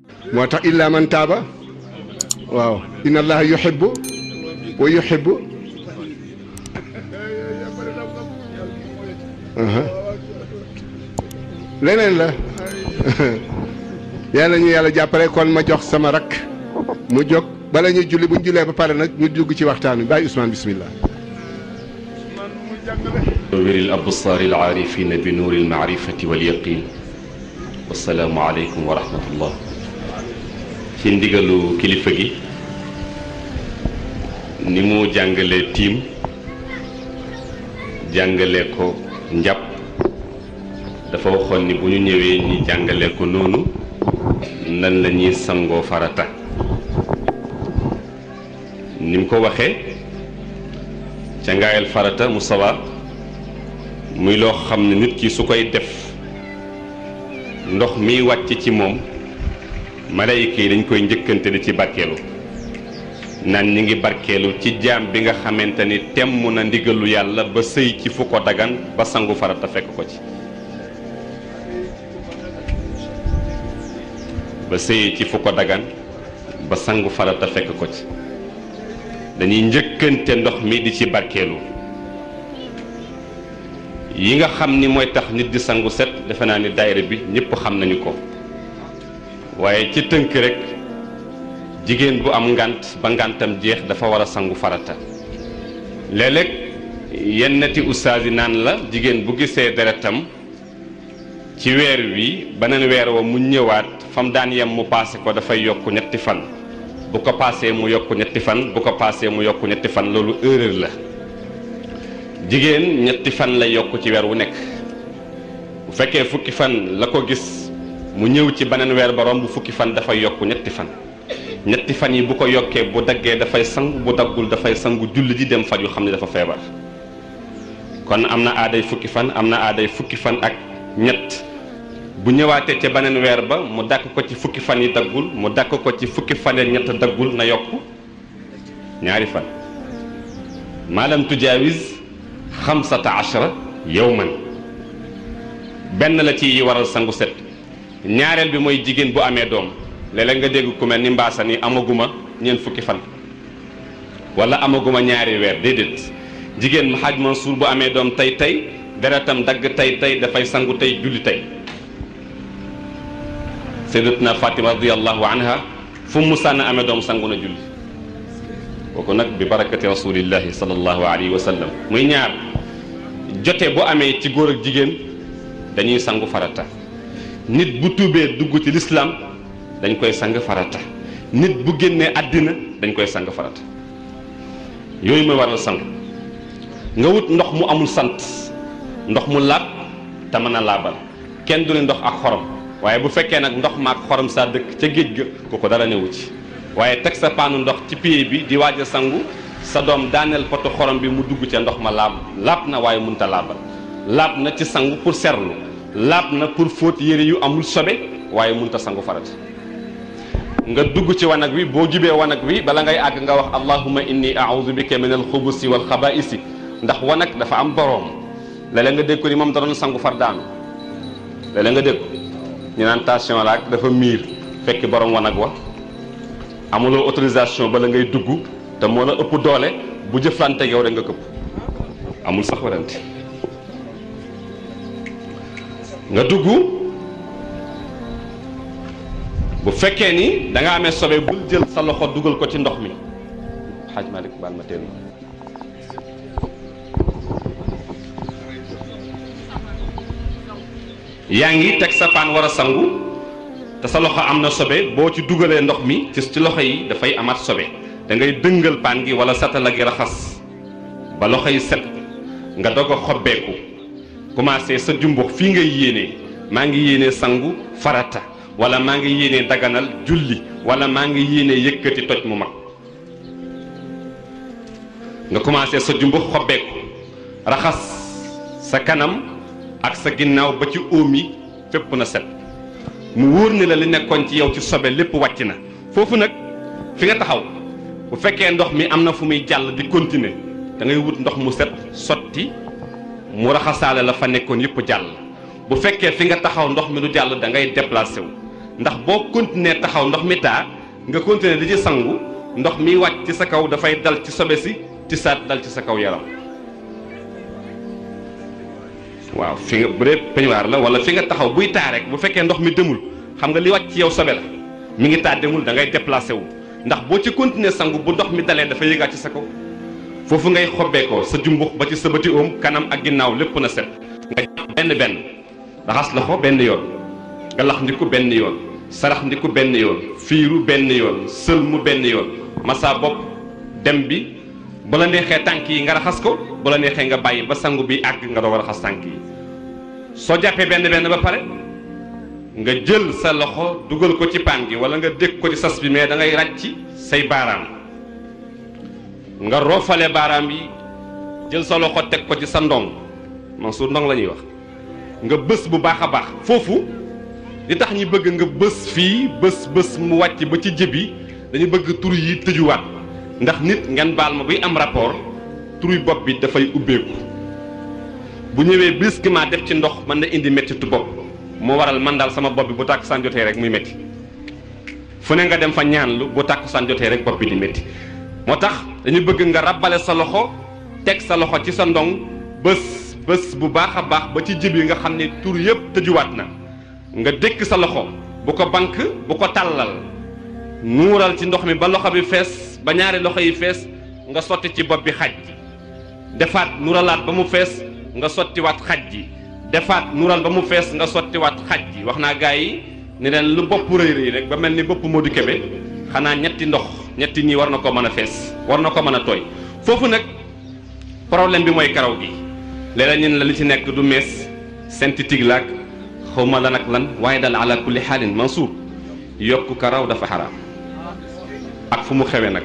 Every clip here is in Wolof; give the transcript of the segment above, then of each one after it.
moo tax illa man taaba waaw inna allaha yuhibbu wa yuhibbu leneen la yàlla ñu yàlla jàppale kon ma jox sama rakk mu jóg bala ñuy julli bu ñu jullee ba pare nag ñu dugg ci waxtaan wi bàyyi Ousmane bismillah نور الأبصار العارفين بنور المعرفة واليقين والسلام عليكم ورحمة الله ci ndigalu kilifa gi ni mu jàngale tiim jàngale ko njàpp dafa waxoon ni bu ñu ñëwee ñi jàngale ko noonu nan la ñuy sangoo farata ni mu ko waxee ca ngaayal farata mu sawa muy loo xam ne nit ki su koy def ndox miy wàcc ci moom malayka yi dañ koy njëkkante di ci barkeelu naan ñi ngi barkeelu ci jaam bi nga xamante ni temm na ndigalu yàlla ba sëy ci fu ko dagan ba sangu farata fekk ko ci ba sëy ci fu ko dagan ba sangu farata fekk ko ci dañuy njëkkante ndox mi di ci barkeelu yi nga xam ni mooy tax nit di sangu set defe naa ni daayira bi ñëpp xam nañu ko waaye ci tënk rek jigéen bu am ngant ba ngantam jeex dafa war a sangu farata léeg-léeg yennati ustaas yi naan la jigéen bu gisee deretam ci weer wi beneen weer wa mu ñëwaat fam daan yem mu paase ko dafay yokk ñetti fan bu ko paasee mu yokk ñetti fan bu ko paasee mu yokk ñetti fan loolu erreur la jigéen ñetti fan lay yokk ci weer wu nekk bu fekkee fukki fan la ko gis mu ñëw ci beneen weer ba romb fukki fan dafay yokk ñetti fan ñetti fan yi bu ko yokkee bu daggee dafay sangu bu daggul dafay sangu julli ji dem faj yu xam ne dafa feebar kon am na aaday fukki fan am na aaday fukki fan ak ñett bu ñëwaatee ca beneen weer ba mu dàkk ko ci fukki fan yi daggul mu dàkk ko ci fukki fan yi ñett daggul na yokk ñaari fan maalam tujaawis xamsata ashara yawman benn la ci waral sangu set ñaareel bi mooy jigéen bu amee doom léeg-léeg nga dégg ku mel ni mbaasa ni amaguma ñeent fukki fan wala amaguma ñaari weer déedéet jigéen xaaj Mansour bu amee doom tey tey deretam dagg tey tey dafay sangu tey julli tey sayyidatuna Fatima radiyallahu anha fu mu sànn amee doom sangu na julli kooku nag bi barakati rasulillahi sallallahu alayhi wa sallam muy ñaar jote bu amee ci góor ak jigéen dañuy sangu farata nit bu tuubee dugg ci lislaam dañ koy sang farata nit bu génnee àddina dañ koy sang farata yooyu mooy waral sang nga wut ndox mu amul sant ndox mu laab te mën a laabal kenn du ne ndox ak xorom waaye bu fekkee nag ndox ma ak xorom saa dëkk ca géej ga kooku dara newu ci waaye teg sa paanu ndox ci pied bi di waaj a sangu sa doom daaneel poto xorom bi mu dugg ca ndox ma laab laab na waaye mënta laabal laab na ci sangu pour serlu laab na pour fóot yére yu amul sobe waaye mënta sangu farata nga dugg ci wanag wi boo jubee wanag wi bala ngay àgg nga wax allahumma inni a'udhu bika min alxubusi wal xabaisi ndax wanag dafa am boroom léeg-léeg nga dégg ko ni moom da doon sangu far daanu léeg-léeg nga dégg ko ñu naan tension la ak dafa miir fekk borom wanag wa amuloo autorisation bala ngay dugg te moo la ëpp doole bu jëflante yow rek nga këpp amul sax warante nga dugg bu fekkee ni da nga amee sobe bul jël sa loxo dugal ko ci ndox mi xaaj Malick baal ma teen yaa ngi teg sa paan war a sangu te sa loxo am na sobe boo ci dugalee ndox mi ci ci loxo yi dafay amaat sobe da ngay dëngal paan gi wala satala gi raxas ba loxo yi set nga doog a xobbeeku commencé sa jumbux fii ngay yéenee maa ngi yéenee sangu farata wala maa ngi yéenee daganal julli wala maa ngi yéenee yëkkati toj mu mag nga commencé sa jumbux xobbeeku raxas sa kanam ak sa ginnaaw ba ci óom yi fépp na set mu wóor ne la li nekkoon ci yow ci sobe lépp wàcc na foofu nag fi nga taxaw bu fekkee ndox mi am na fu muy jàll di continuer da ngay wut ndox mu set sotti mu raxasaale la fa nekkoon yëpp jàll bu fekkee fi nga taxaw ndox mi du jàll da ngay déplacé wu ndax boo continuer taxaw ndox mi taa nga continuer di ci sangu ndox mi wàcc ci sa kaw dafay dal ci sobe si ci saat dal ci sa kaw yaram waaw fi nga bu dee peñuwaar la wala fi nga taxaw buy taa rek bu fekkee ndox mi demul xam nga li wàcc ci yow sobe la mi ngi taa demul da ngay déplacé wu ndax boo ci continuer sangu bu ndox mi dalee dafa yëgaat ci sa kaw foofu ngay xobbee ko sa jumbux ba ci sa bëti oom kanam ak ginnaaw lépp na set nga jàpp benn benn raxas loxo benn yoon nga lax ndiku benn yoon sarax ndiku benn yoon fiiru benn yoon sëlmu benn yoon masa bopp dem bi bu la neexee tànk yi nga raxas ko bu la neexee nga bàyyi ba sangu bi àgg nga doog a raxas tànk yi soo jàppee benn benn ba pare nga jël sa loxo dugal ko ci paan gi wala nga dégg ko ci sas bi mais da ngay ràcc say baaraam nga roofale baaraam yi jël sa loxo teg ko ci sa ndong Mansour ndong la ñuy wax nga bës bu baax a baax foofu li tax ñi bëgg nga bës fii bës bës mu wàcc ba ci jëbi dañu bëgg tur yi tëjuwaat ndax nit ngeen baal ma buy am rapport turu bopp bi dafay ubbeeku bu ñëwee brusquement def ci ndox mën na indi méttitu bopp moo waral man daal sama bopp bi bu tàkkusaan jotee rek muy métti fu ne nga dem fa ñaanlu bu tàkkusaan jotee rek bopp bi di métti moo tax dañu bëgg nga rabbale sa loxo teg sa loxo ci sa ndong bés bés bu baax a baax ba ci jib yi nga xam ne tur yëpp tëjuwaat na nga dékk sa loxo bu ko bank bu ko tàllal nuural ci ndox mi ba loxo bi fees ba ñaari loxo yi fees nga sotti ci bopp bi xaj defaat nuuralaat ba mu fees nga sottiwaat xaj ji defaat nuural ba mu fees nga sottiwaat xaj ji wax naa gaa yi ne leen lu bopp rëy rëy rek ba mel ni bopp Modou Kébé xanaa ñetti ndox ñetti nii war na ko mën a fees war na ko mën a tooy foofu nag problème bi mooy karaw gi léeg-léeg ñun la li ci nekk du mees synthétique laak xaw ma lan ak lan waaye daal ala kulli xaalin Mansour yokk karaw dafa xaraam ak fu mu xewe nag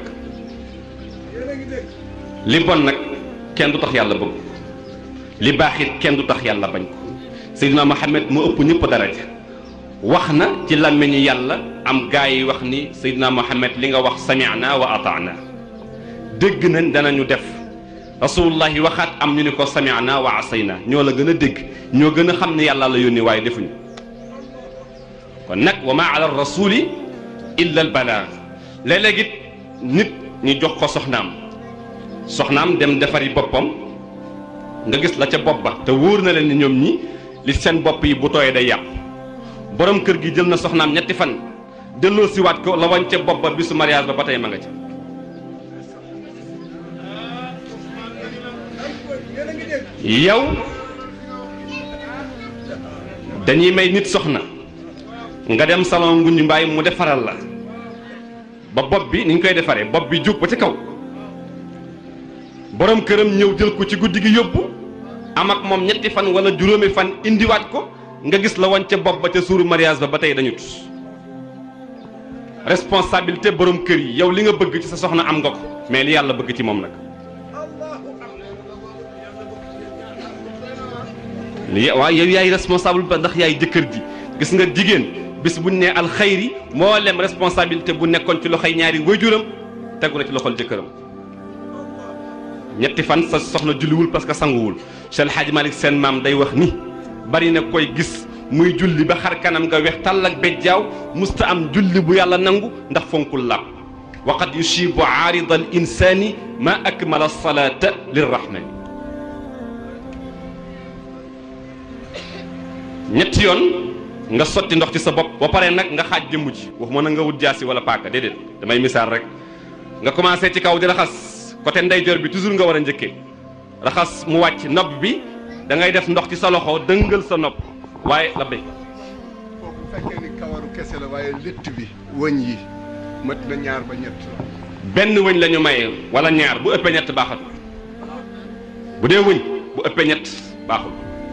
li bon nag kenn du tax yàlla bëgg li baax it kenn du tax yàlla bañ ko Seydina Mohamed mu ëpp ñëpp daraja wax na ci làmmiñu yàlla am gaa yi wax ni Seydina Mohamed li nga wax sami'na wa ata'na dégg nañ danañu def rasulullah yi waxaat am ñu ni ko sami'na wa asayna ñoo la gën a dégg ñoo gën a xam ne yàlla la yónni waaye defuñu kon nag wa ma ala rasuli illa al balaag léeg-léeg it nit ñu jox ko soxnaam soxnaam dem defari boppam nga gis la ca bopp ba te wóor na leen ni ñoom ñi li seen bopp yi bu tooyee day yàqu borom kër gi jël na soxnaam ñetti fan delloo siwaat ko la wañ ca bopp ba bisu mariage ba ba tey ma nga ca yow dañuy may nit soxna nga dem salon nguñu mbaay mu defaral la ba bopp bi ni ñu koy defaree bopp bi jóg ba ci kaw borom këram ñëw jël ko ci guddi gi yóbbu am ak moom ñetti fan wala juróomi fan indiwaat ko nga gis la wañ ca bopp ba ca suuru mariage ba ba tey dañu tus responsabilité borom kër yi yow li nga bëgg ci sa soxna am nga ko mais li yàlla bëgg ci moom nag li waaw yow yaay responsable ba ndax yaay jëkkër ji gis nga jigéen bis buñ ne alxayri moo lem responsabilité bu nekkoon ci loxoy ñaari waajuram tegu na ci loxol jëkkëram ñetti fan sa soxna julliwul parce que sanguwul Cheikh El Hadj Malick seen maam day wax ni bari na koy gis muy julli ba xar kanam nga weex tàll ak bejjaaw musta am julli bu yàlla nangu ndax fonkul làpp wa qad yusibu aarida al insani ma akmala salata lirrahmani ñetti yoon nga sotti ndox ci sa bopp ba pare nag nga xaaj jëmm ji waxuma na nga wut jaasi wala paaka déedéet damay misaal rek nga commencé ci kaw di raxas côté ndeyjoor bi toujours nga war a njëkkee raxas mu wàcc nopp bi da ngay def ndox ci sa loxo dëngal sa nopp waaye la béy. bu fekkee ni kawaru kese la waaye létt bi wëñ yi mat na ñaar ba ñett benn wëñ la ñu maye wala ñaar bu ëppee ñett baaxul bu dee wëñ bu ëppee ñett baaxul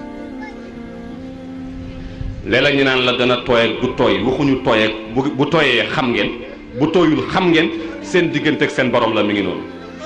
léeg-léeg ñu naan la dana tooy ak du tooy waxuñu tooy ak bu bu tooyee xam ngeen bu tooyul xam ngeen seen diggante ak seen borom la mi ngi noonu.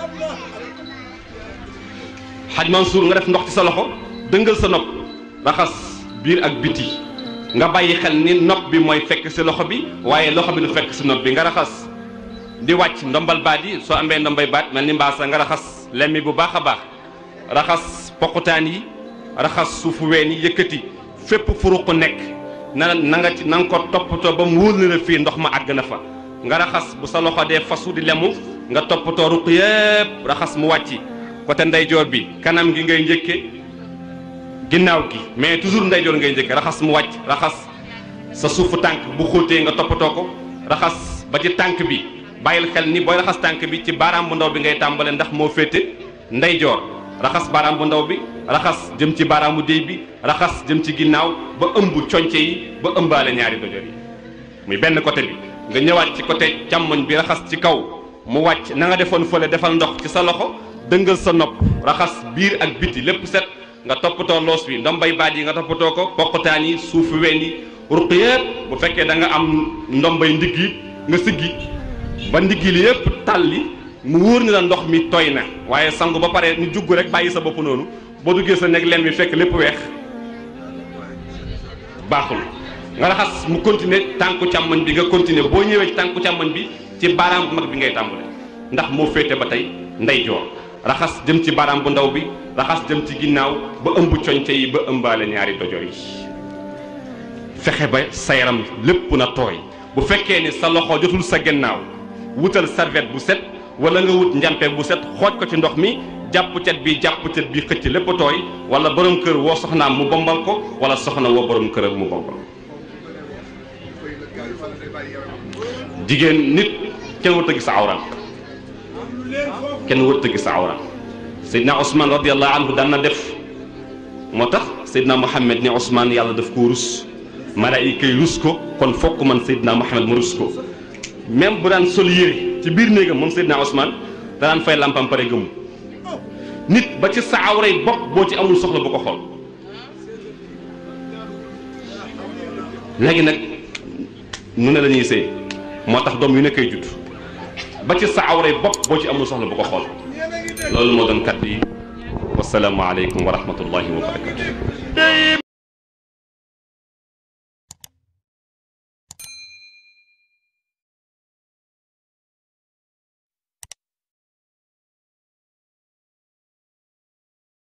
xaj Mansour nga def ndox ci sa loxo dëngal sa nopp raxas biir ak biti nga bàyyi xel ni nopp bi mooy fekk si loxo bi waaye loxo bi du fekk si nopp bi nga raxas di wàcc ndombal baat yi soo amee ndombay baat mel ni mbaasa nga raxas lemmi bu baax a baax raxas poqutaan yi raxas suufu ween yi yëkkati fépp furuq nekk na na nga ci na nga ko toppatoo ba mu wóor na la fii ndox ma àgg na fa nga raxas bu sa loxo dee fasu di lemu nga toppatoo ruq yëpp raxas mu wàcc côté ndeyjoor bi kanam gi ngay njëkke ginnaaw gi mais toujours ndeyjoor ngay njëkke raxas mu wàcc raxas sa suufu tànk bu xóotee nga toppatoo ko raxas ba ci tànk bi bàyyil xel ni booy raxas tànk bi ci baaraam bu ndaw bi ngay tàmbale ndax moo féete ndeyjoor raxas baaraam bu ndaw bi raxas jëm ci baaraamu déy bi raxas jëm ci ginnaaw ba ëmb conce yi ba ëmbaale ñaari dojor yi muy benn côté bi nga ñëwaat ci côté càmmoñ bi raxas ci kaw mu wàcc na nga defoon fële defal ndox ci sa loxo dëngal sa nopp raxas biir ak biti lépp set nga toppatoo loos bi ndombay baat yi nga toppatoo ko poqotaan yi suufu ween yi ruq yëpp bu fekkee da nga am ndombay ndigg yi nga siggi ba ndigg li yëpp tàlli mu wóor ni la ndox mi tooy na waaye sangu ba pare ñu jugg rek bàyyi sa bopp noonu boo duggee sa nekk lem bi fekk lépp weex baaxul nga raxas mu continuer tànku càmmoñ bi nga continuer boo ñëwee ci tànku càmmoñ bi ci baaraam bu mag bi ngay tàmbale ndax moo féete ba tey ndeyjoor raxas jëm ci baaraam bu ndaw bi raxas jëm ci ginnaaw ba ëmb coñte yi ba ëmbaale ñaari dojor yi fexe ba sa yaram lépp na tooy bu fekkee ni sa loxo jotul sa gannaaw wutal serviette bu set wala nga wut njàmpe bu set xooj ko ci ndox mi jàpp cet bi jàpp cet bi xëcc lépp tooy wala borom kër woo soxnaam mu bombal ko wala soxna woo borom këram mu bombal jigéen nit kenn wut a gis awram kenn wut a gis awram Seydina Ousmane radiallahu anhu daan na def moo tax Seydina Mohamed ni Ousmane yàlla daf ko rus malaayika yi rus ko kon fokk man Seydina Mohamed ma rus ko même bu daan sol yére ci biir néegam moom Seydina Ousmane danaan fay lampam pare gëmu nit ba ci sa awray bopp boo ci amul soxla bu ko xool léegi nag nu ne la ñuy sëy moo tax doom yu nekkay judd ba ci sa awray bopp boo ci amul soxla bu ko xool loolu moo doon kat yi wasalaamu aleykum wa rahmatullahi wa barakatu